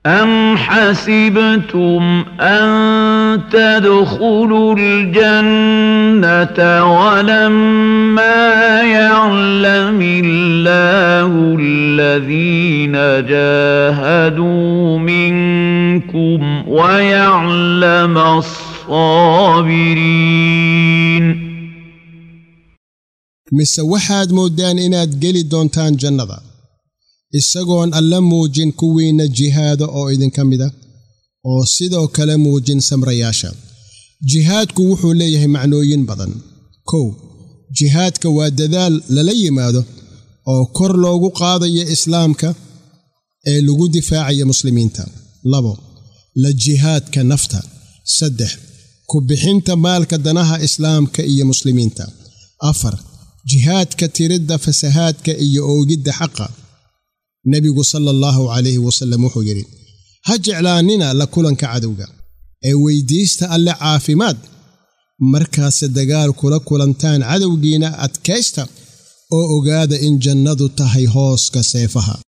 أم حسبتم أن تدخلوا الجنة ولما يعلم الله الذين جاهدوا منكم ويعلم الصابرين mise waxaad mooddaan inaad geli doontaan jannada isagoon alla muujin kuwiinna jihaada oo idinka mida oo sidoo kale muujin samrayaasha jihaadku wuxuu leeyahay macnooyin badan kow jihaadka waa dadaal lala yimaado oo kor loogu qaadayo islaamka ee lagu difaacaya muslimiinta labo la jihaadka nafta saddex ku bixinta maalka danaha islaamka iyo muslimiinta afar jihaadka tiridda fasahaadka iyo oogidda xaqa nebigu sala allahu calayhi wasallam wuxuu yidhi ha jeclaannina la kulanka cadowga ee weyddiista alle caafimaad markaase dagaal kula kulantaan cadowgiina adkaysta oo ogaada in jannadu tahay hooska seefaha